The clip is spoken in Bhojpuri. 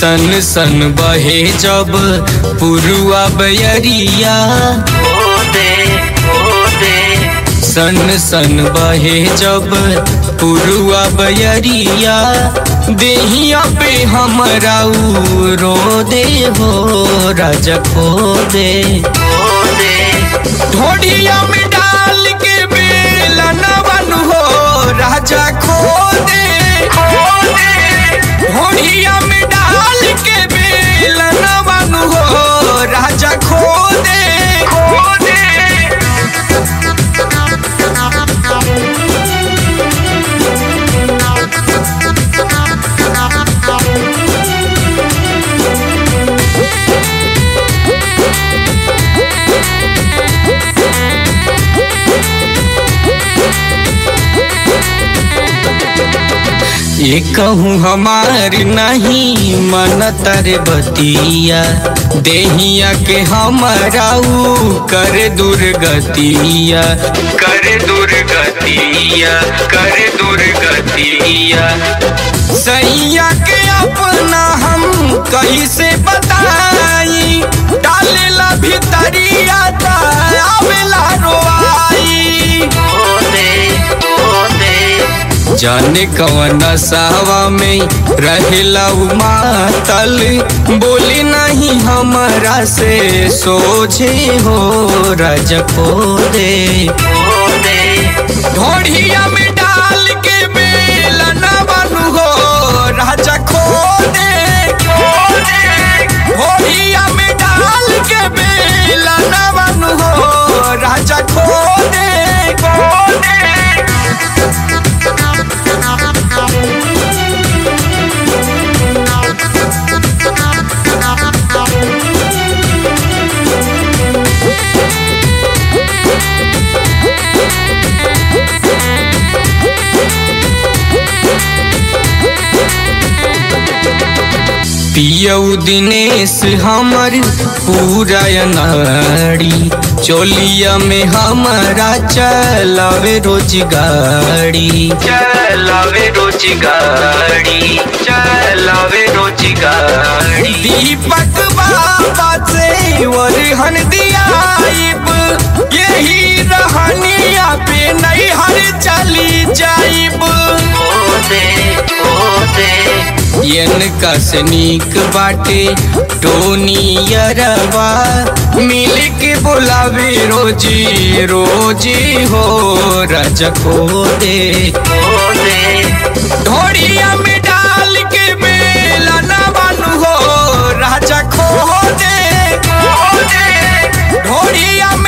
सन सन बहे जब पुरुआ बयरिया सन सन बहे जब पुरुआ बयरिया देहिया पे हमरा उ रो दे हो राजा खो दे ढोडिया में डाल के बेला नवन हो राजा खो दे ढोडिया में डाल के बेला नवन हो राजा खो दे खो दे ये कहूँ हमार नहीं मन तर बतिया देहिया के हमारा ऊ कर दुर्गतिया कर दुर्गतिया कर दुर्गतिया सैया के अपना हम कैसे बताई डालेला भीतरिया ता आवेला रोआई जाने कवन सावा में रहेला उ मातल बोली नहीं हमरा से सोझे हो राज को दे ढोढ़िया में डाल के बेला न बनू हो राजा खो दे ढोढ़िया में डाल के बेला न बनू हो राजा खो दे खो दे पियऊ दिनेश हमर पूरा नाड़ी चोलिया में हमारा चलावे रोज गाड़ी चलावे रोज गाड़ी चलावे रोज गाड़ी दीपक बाबा से वरहन दियाइब यही रहनिया पे नहीं हर चली जाइब यनका से नीक बाटे टोनी यरवा मिल के बोलावे रोजी रोजी हो राजा को दे ढोड़िया में डाल के बेला न बनू हो राजा खो दे ढोड़िया